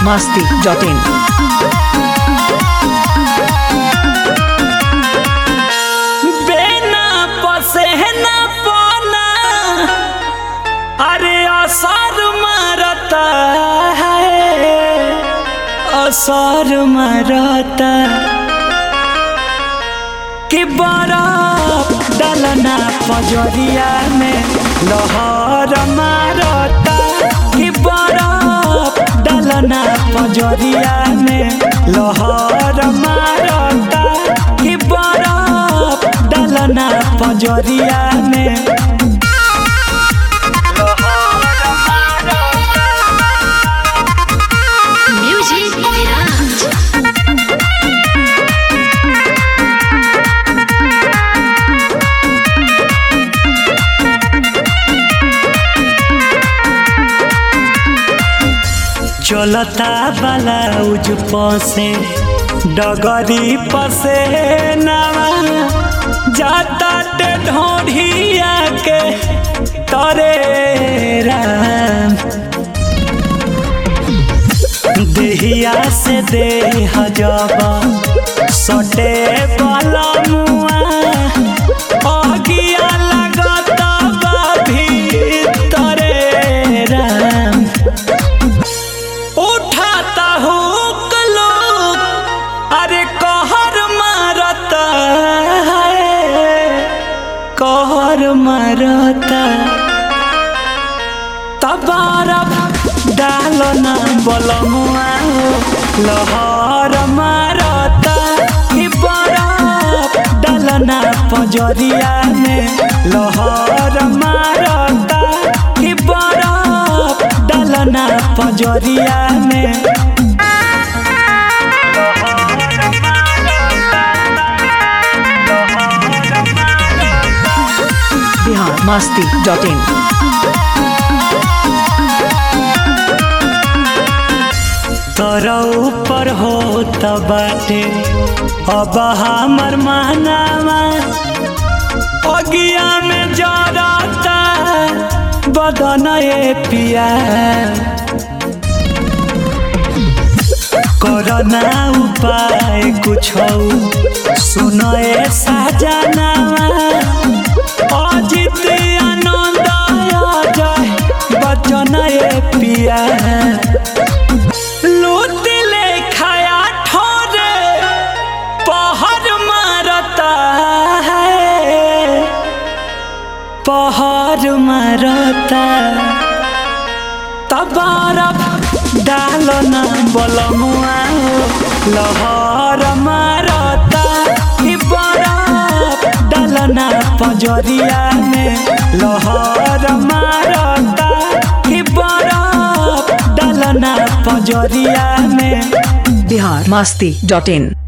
masti.in. बेना पसेना पना अरे असर मरता है असर मरता कि बरफ डलना पजरिया में लहर मारता कि बरफ डलना पजरिया में लहर मारता कि बरफ डलना पजरिया में Music Mirage. चलता ब्लाउज पसे डगरी पसे नवा जाता ते ढोढ़िया के तरे राम देहिया से देह जबा सटे वाला मुआ अगिया लगता बा भीतरे राम उठाता हुक लोग अरे कहर मारता है कहर मारता तबारब डालो ना बलमुआ हो लहर मारता कि बरफ डालना पजरिया में लहर मारता कि बरफ डालना पजरिया में Bihar masti.in. तोरा ऊपर हो बाटे अब हमर मानावा अगिया में जरता बदन ए पिया करना उपाय कुछ सुनो ए साजनावा अजित आनंद जय बचन ए पिया लूट ले खाया ठोरे पहर मारता है पहर मारता तबारफ डालो ना बलमुआ हो लहर मारता कि बरफ डालना पजरिया में लहर मारता कि बरफ डालना पजरिया में Bihar masti.in.